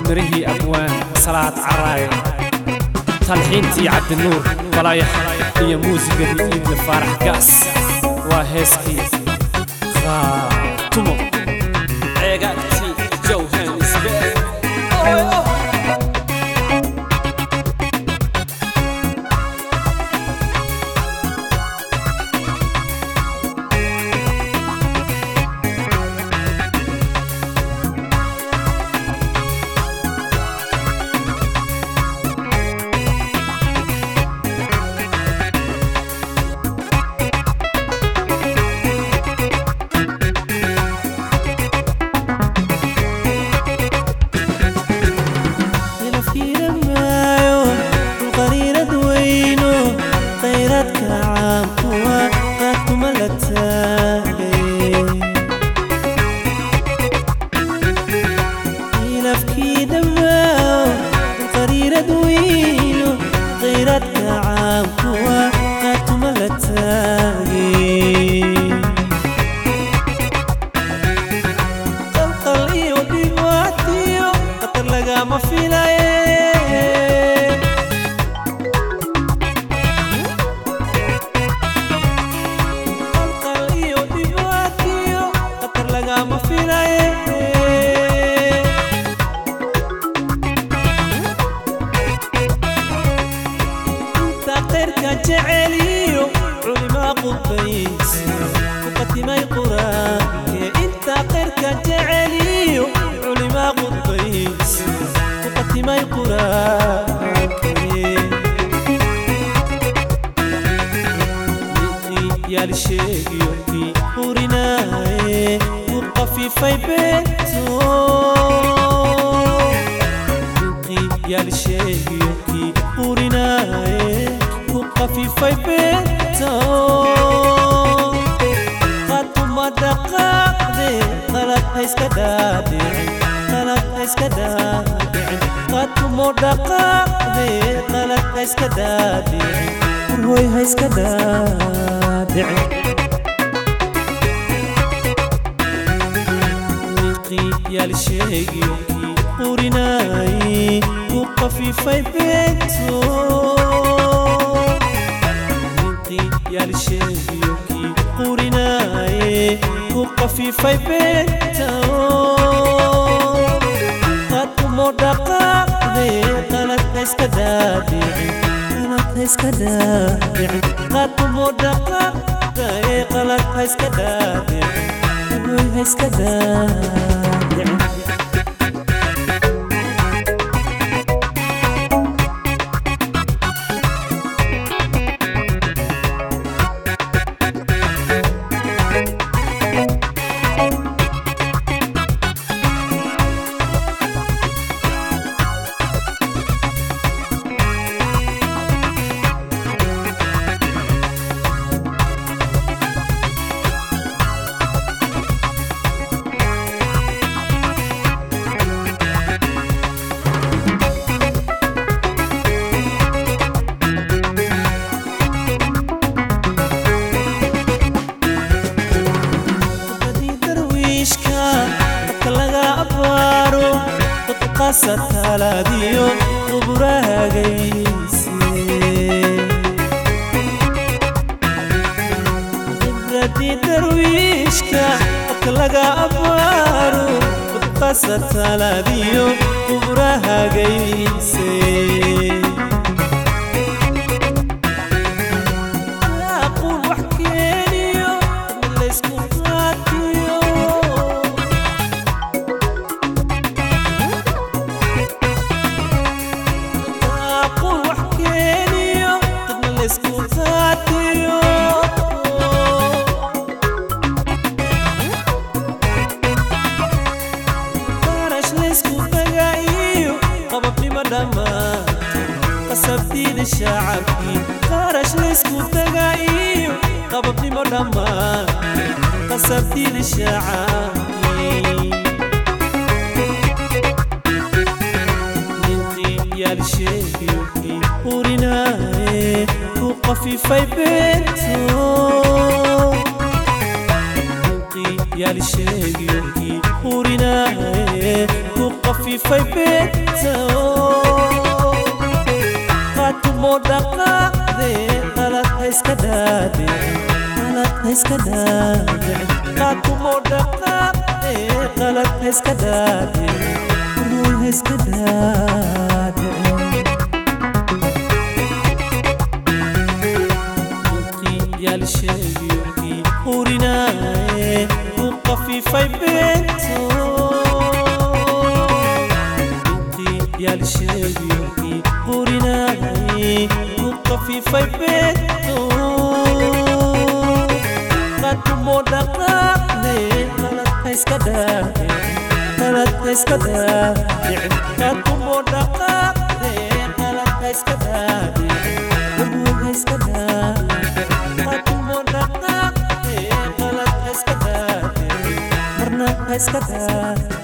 mirihii abwaan salaad caraaye talxiintii cabdinuur balayax iyo muusigadii iidle faarax gaas waa heeskii khaatumo ceegaagtii jawhanisbe qafiifay beento qaatumo dhaqaaqde qalad ha iska dhaadhicin qalad ha iska dhaadhicin qaatumo dhaqaaqde qalad ha iska dhaadhicin ruul ha iska dhaadhicin yaalsheegiyokii hurinaaye u qafiifay beento intii yaalsheegiyokii hurinaaye u qafiifay beento qadumo dhaqaaqde qalad ha iska dhaadhicin qalad ha iska dhaadhicin qadumo dhaqaaqde qalad ha iska dhaadhicin qabuul ha iska dhaadhicin marna ha iska daa